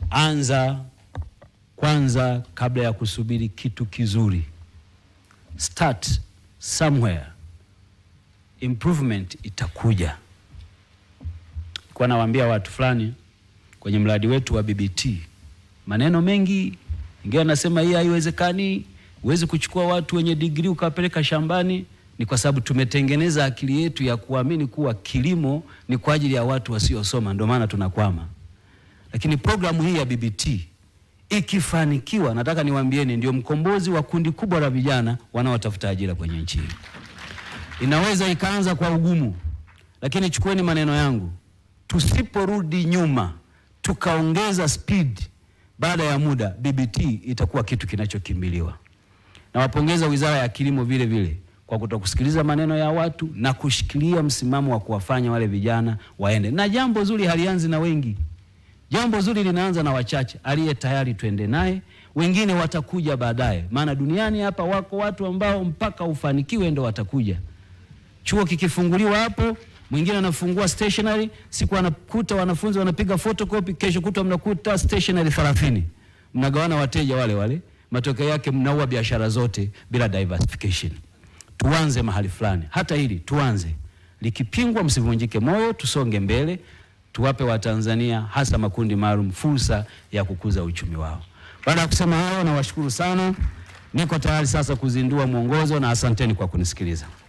Anza kwanza kabla ya kusubiri kitu kizuri. Start somewhere, improvement itakuja. Kwa nawaambia watu fulani kwenye mradi wetu wa BBT, maneno mengi, ingawa nasema hii haiwezekani, huwezi kuchukua watu wenye digrii ukawapeleka shambani. Ni kwa sababu tumetengeneza akili yetu ya kuamini kuwa kilimo ni kwa ajili ya watu wasiosoma, ndio maana tunakwama. Lakini programu hii ya BBT ikifanikiwa, nataka niwaambieni, ndio mkombozi wa kundi kubwa la vijana wanaotafuta ajira kwenye nchi hii. Inaweza ikaanza kwa ugumu, lakini chukueni maneno yangu, tusiporudi nyuma tukaongeza speed, baada ya muda BBT itakuwa kitu kinachokimbiliwa. Nawapongeza Wizara ya Kilimo vile vile kwa kutokusikiliza maneno ya watu na kushikilia msimamo wa kuwafanya wale vijana waende. Na jambo zuri halianzi na wengi, jambo zuri linaanza na wachache. Aliye tayari twende naye, wengine watakuja baadaye, maana duniani hapa wako watu ambao mpaka ufanikiwe ndo watakuja. Chuo kikifunguliwa hapo, mwingine anafungua stationery, siku anakuta wanafunzi wanapiga photocopy, kesho kutwa mnakuta stationery 30. Mnagawana wateja wale wale, matokeo yake mnaua biashara zote bila diversification. Tuanze mahali fulani, hata hili tuanze, likipingwa msivunjike moyo, tusonge mbele, tuwape Watanzania hasa makundi maalum fursa ya kukuza uchumi wao. Baada ya kusema hayo, nawashukuru sana, niko tayari sasa kuzindua mwongozo na asanteni kwa kunisikiliza.